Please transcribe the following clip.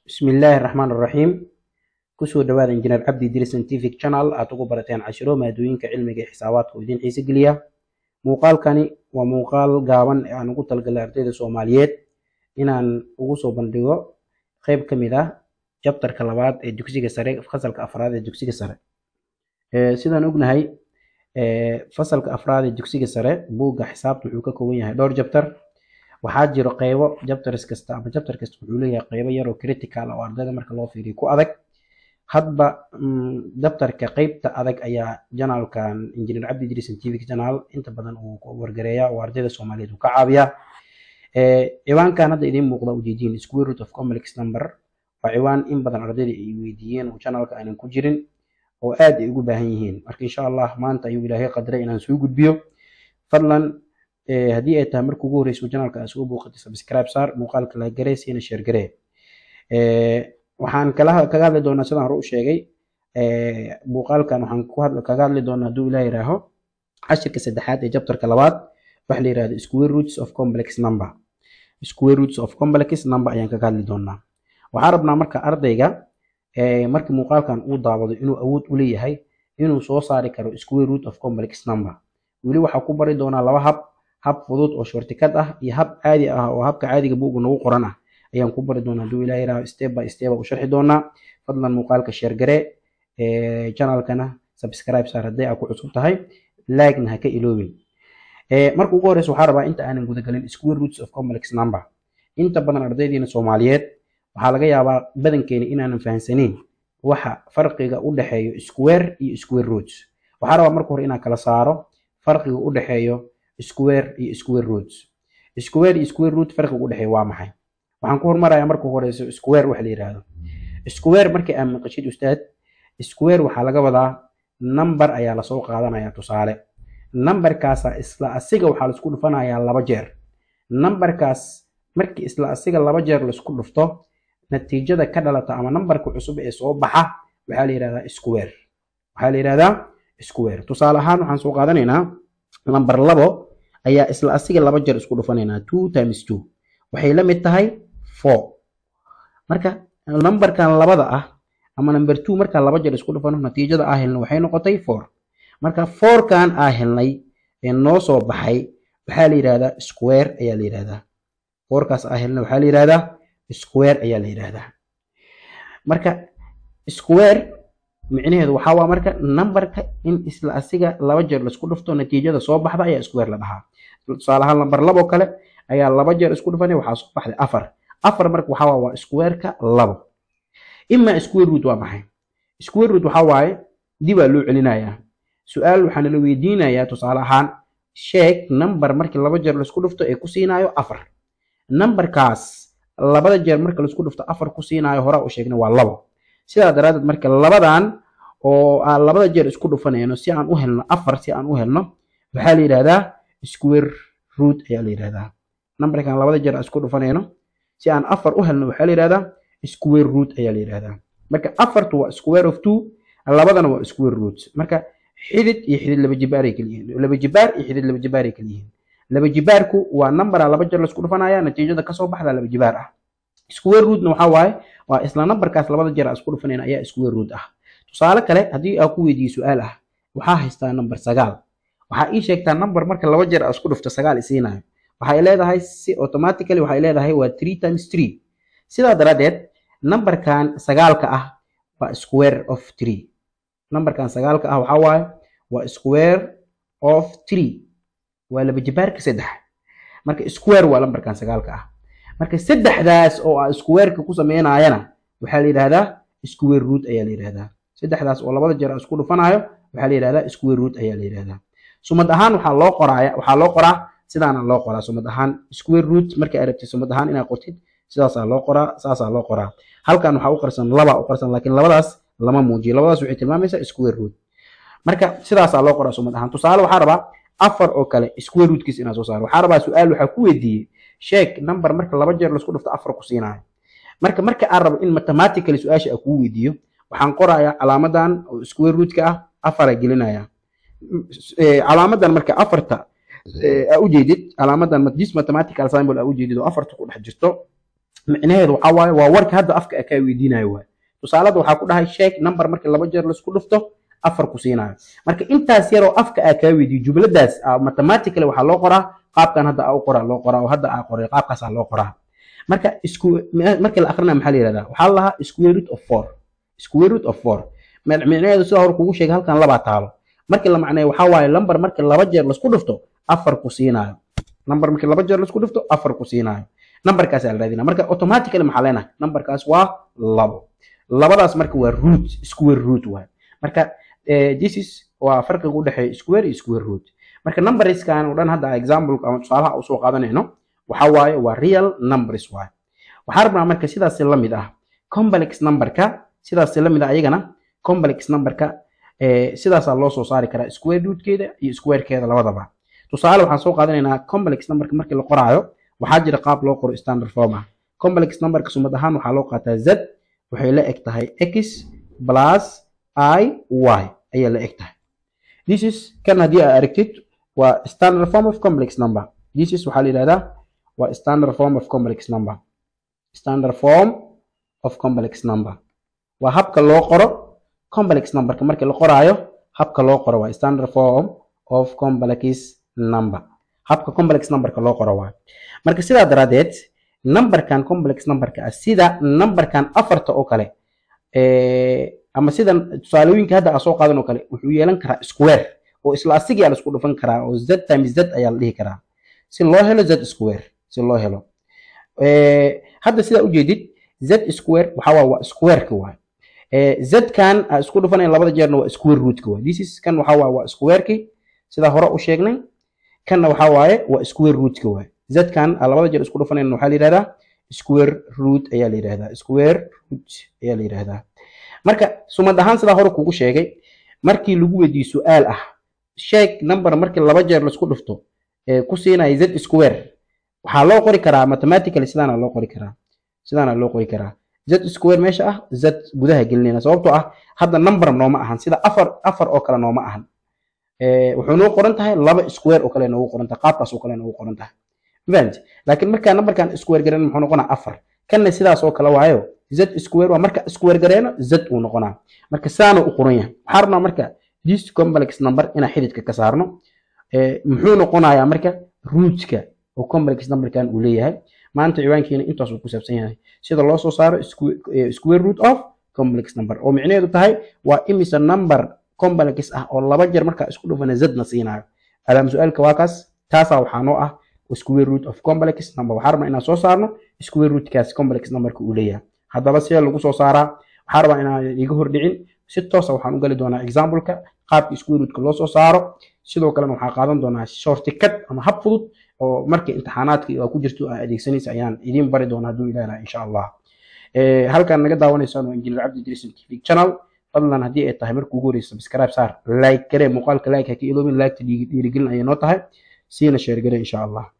bismillaahi raxmaan raxiim kusoo dhawaada injineer cabdi diri scientific channel aad ugu barateen cashiro maadooyinka cilmiga iyo xisaabaadka oo idiin xiise geliya muuqaalkani waa muuqaal gaaban ee aan ugu talagalay ardayda soomaaliyeed inaan ugu soo bandhigo qeyb ka mid ah jabtarka labaad ee dugsiga sare fasalka afraad ee dugsiga sare sidaan ognahay fasalka afraad ee dugsiga sare buugga xisaabta wuxuu ka kooban yahay dhowr jabtar waxaa jiro qeybo jabtars kasta ama jabtar kasta wuxuu leeyahay qeybo yaroo critical oo ardayda marka loo fiiriyo ku adag hadba jabtarka qeybta adag ayaa janaalkan engineer cabdi idris scientific channel inta badan uu wargareeya oo ardayda soomaaliyeed uu ka caawiya ciwaankan hadda idiin muuqda ujeediin square root of complex number waa ciwaan in badan ardayda ay weydiiyeen oo janaalka aanan ku jirin oo aad ay ugu baahan yihiin marka insha allah maanta ayuu ilaahay qadray inaan soo gudbiyo fadlan haddii ay tahay marka ugu horeyso janaalka aad soo booqatay subscribe saar muuqaalka la garee siina share garee waxaan kala kaga hadli doonaa sidaan hore u sheegay muuqaalkan waxaan ku hadla kaga hadli doonaa hadduu ilaah yiraaho cashirka saddexaad ee jabtarka labaad waxa la yirahdo square roots of complex number square roots of complex number ayaan kaga hadli doonaa waxaan rabnaa marka ardayga markii muuqaalkan uu daawado inuu awood u leeyahay inuu soo saari karo square root of complex number weli waxaa ku bari doonaa laba hab hab fudud oo shortikad ah iyo hab caadi ah oo habka caadiga buuga nagu qoran ah ayaan ku bari doonaa hadduu ilaah yiraaho step by step u sharxi doonaa fadlan muuqaalka share garee channelkana subscribe saar haddii aad ku cusub tahay like-na ha ka iloobin marka ugu horeysa waxaa rabaa inta aanan gudagelin square roots of complex number inta badan ardaydiina soomaaliyeed waxaa laga yaabaa badankeena inaanan fahansaneyn waxa farqiga u dhexeeyo square iyo square roots waxaa rabaa marka hore inaan kala saaro farqiga u dhexeeyo square iyo square roots square iyo square root farqiga u dhexeeyo waa maxay waxaan ku hormarayaa marka horeyso square wax la yiraahdo square markii aad maqashid ustaad square waxaa laga wadaa number ayaa lasoo qaadanaya tusaale numberkaasa isla asiga waxaa laisku dhufanayaa laba jeer numberkaas markii isla asiga laba jeer laisku dhufto natiijada ka dhalata ama numberka cusub ee soo baxa waxaa la yirahdaa square waxaa la yirahdaa square tusaale ahaan waxaan soo qaadanaynaa number labo ayaa isla asiga laba jeer isku dhufanaynaa two times two waxay la mid tahay four marka numberkan labada ah ama number two markaan laba jeer isku dhufano natiijada aa helna waxay noqotay four marka fourkan aa helnay ee noo soo baxay waxaa la yidhahdaa square ayaa la yidhahdaa fourkaas aa helnay waxaa la yidhahdaa square ayaa la yidhahdaa marka square micnaheedu waxaa waa marka numberka in isla asiga laba jeer laisku dhufto natiijada soo baxda ayaa square la dhahaa tusaale ahaan number labo kale ayaa laba jeer isku dhufanay waxaa soo baxday afar afar marka waxaa waa squareka labo ima square root waa maxay square root waxaa waaye dibaa loo celinayaa su-aal waxaa nala weydiinayaa tusaale ahaan sheeg number markii laba jeer laisku dhufto ee ku siinaayo afar numberkaas labada jeer marka laisku dhufto afar ku siinaayo horaa u sheegnay waa labo sidaa daraaddeed marka labadan oo aan labada jeer isku dhufanayno si aan u helno afar si aan u helno waxaa la yidhahdaa square root ayaa la yidhahdaa numberkan labada jeer aan isku dhufanayno si aan afar u helno waxaa la yidhahdaa square root ayaa la yidhahdaa marka afartu waa square of two labadana waa square root marka xidid iyo xidid laba jibaaray kala yihiin laba jibaar iyo xidid laba jibaaray kala yihiin laba jibaarku waa number laba jeer laisku dhufanaya natiijada kasoo baxda laba jibaar ah square rootna waxaa waaye waa isla numberkaas labada jeer aan isku dhufanayna ayaa square root ah tusaale kale haddii aan ku weydiiyo su-aal ah waxaa haystaa number sagaal waxaa ii sheegtaa number marka laba jeer aan isku dhufto sagaal isiinayo waxay leedahay si automatically waxay leedahay waa three times three sidaa daraaddeed numberkan sagaalka ah waa square of three numberkan sagaalka ah waxaa waaye waa square of three waa laba jibaarka saddex marka square waa numberkan sagaalka ah marka saddexdaas oo aan squareka ku sameynayana waxaa la yidhahdaa square root ayaa la yidhahdaa saddexdaas oo labada jeer aan isku dhufanayo waxaa la yidhahdaa square root ayaa la yidhahdaa sumad ahaan waxaa loo qoraaya waxaa loo qoraa sidaana loo qoraa sumad ahaan square root markay aragtid sumad ahaan inaad qortid sidaasaa loo qoraa saasaa loo qoraa halkan waxaa u qarsan laba u qarsan laakiin labadaas lama muujiyo labadaas waxay tilmaamaysaa square root marka sidaasaa loo qoraa sumad ahaan tusaale waxaa rabaa afar oo kale square rootkiis inaa soo saaro waxaa rabaa su-aal waxaa ku weydiiyey sheeg number marka laba jeer laisku dhufto afar ku siinaayo marka marka aan rabo in mathematically su-aasha aan kuu weydiiyo waxaan qorayaa calaamadan oo square rootka ah afara gelinaya calaamadan marka afarta aa ujeedid calaamadan this mathematical symbol aa ujeedid oo afarta ku dhex jirto micnaheedu waxaa waaye waa warka hadda afka kaa weydiinayo waay tusaalada waxaa ku dhahay sheeg number markii laba jeer laisku dhufto afar ku siinayo marka intaas yaroo afka aa kaa weydiyo jumladaas mathematically waxaa loo qoraa qaabkan hadda aa u qoraa loo qoraa oo hadda aa qoray qaabkaasaa loo qoraa marka isku markii la akrinaya maxaa la yihahdaa waxaa la lahaa square root of four square root of four micnaheedu sida hore kugu sheegay halkan labaa taalo markii la macneeyo waxaa waaye number markii laba jeer laisku dhufto afar ku siinayo number markii laba jeer laisku dhufto afar ku siinayo numberkaasaa la raadinaa marka automatically maxaa leenahay numberkaas waa labo labadaas marka waa root square root waay marka this is waa farqiga u dhexeeya square iyo square root marka numberskan oo dhan hadda example ama tusaalaha usoo qaadanayno waxaa waaye waa real numbers waay waxaa rabnaa marka sidaasi la mid ah complex numberka sidaasi la mid ah ayagana complex numberka sidaasaa loo soo saari karaa square rootkeeda iyo squarekeeda labadaba tusaale waxaan soo qaadanaynaa complex numberka markii la qoraayo waxaa jira qaab loo qoro standard form ah complex numberka sumad ahaan waxaa loo qaataa z waxay la eg tahay x plus i y ayay la eg tahay this is kan haddii aa aragtid waa standard form of complex number this is waxaa la yidhahdaa waa standard form of complex number standard form of complex number waa habka loo qoro complex numberka markii la qoraayo habka loo qoro waa standard form of complex number habka complex numberka loo qoro waa marka sidaa daraadeed numberkan complex numberka ah sida numberkan afarta oo kale ama sida tusaalooyinka hadda aa soo qaadan oo kale wuxuu yeelan karaa square oo isla asigaa la isku dhufan karaa oo z times z ayaa la dhihi karaa si loo helo z square si loo helo hadda sidaa ujeedid z square waxaa waa waa squareka waay z kan aa isku dhufanayn labada jeerna waa square rootka waay this is kan waxaa waa waa squareki sidaa hore u sheegnay kanna waxaa waaye waa square rootka waay z kan aa labada jeer isku dhufanayn waxaa la yidhahdaa square root ayaa la yidhahdaa square root ayaa la yidhahdaa marka sumad ahaan sidaa hore kugu sheegay markii lagu weydiiyo su-aal ah sheeg number markii laba jeer laisku dhufto ku siinaya z square waxaa loo qori karaa mathematically sidaana loo qori karaa sidaana loo qori karaa z square meesha ah z gudaha gelinayna sababtoo ah hadda number nooma ahan sida afar afar oo kale nooma ahan wuxuu noo qoran tahay laba square oo kale noogu qoran tahay qaabkaas oo kale noogu qoran tahay fahmt laakiin markaa numberkan square gareeno muxuu noqonaa afar kanna sidaas oo kale waayo z square waa marka square gareeno z uu noqonaa marka sidaana u qoran yahay waxaa rabnaa marka this complex number inaan xididka ka saarno muxuu noqonayaa marka rootka oo complex numberkan uu leeyahay maanta ciwaankeena intaas uu ku saabsan yahay sida loo soo saaro square root of complex number oo micnaheedu tahay waa imisa number complex ah oo laba jeer markaa isku dhufana zadna siinayo alaam su-aalka waa kaas taasaa waxaa noo ah square root of complex number waxaa rabnaa inaan soo saarno square rootkaas complex numberka uu leeyahay haddaba sidee lagu soo saaraa waxaa rabaa inaan iga hordhicin si toosa waxaan u gali doonaa exampleka qaabka square rootka loo soo saaro sidoo kalena waxaa qaadan doonaa shortcut ama hab fudud oo markii imtixaanaadka aa ku jirto aa adeegsanaysa ayaan idiin bari doonaa hadduu ilaaha insha allah halkaan naga daawanaysaan waa injineer cabdi idriisim tv channel fadlan haddii ay tahay marka ugu horeysa subscribe saar like garee muuqaalka like ha ka iloobin like ta dhiirigelin ayay noo tahay siina sheer garee insha allah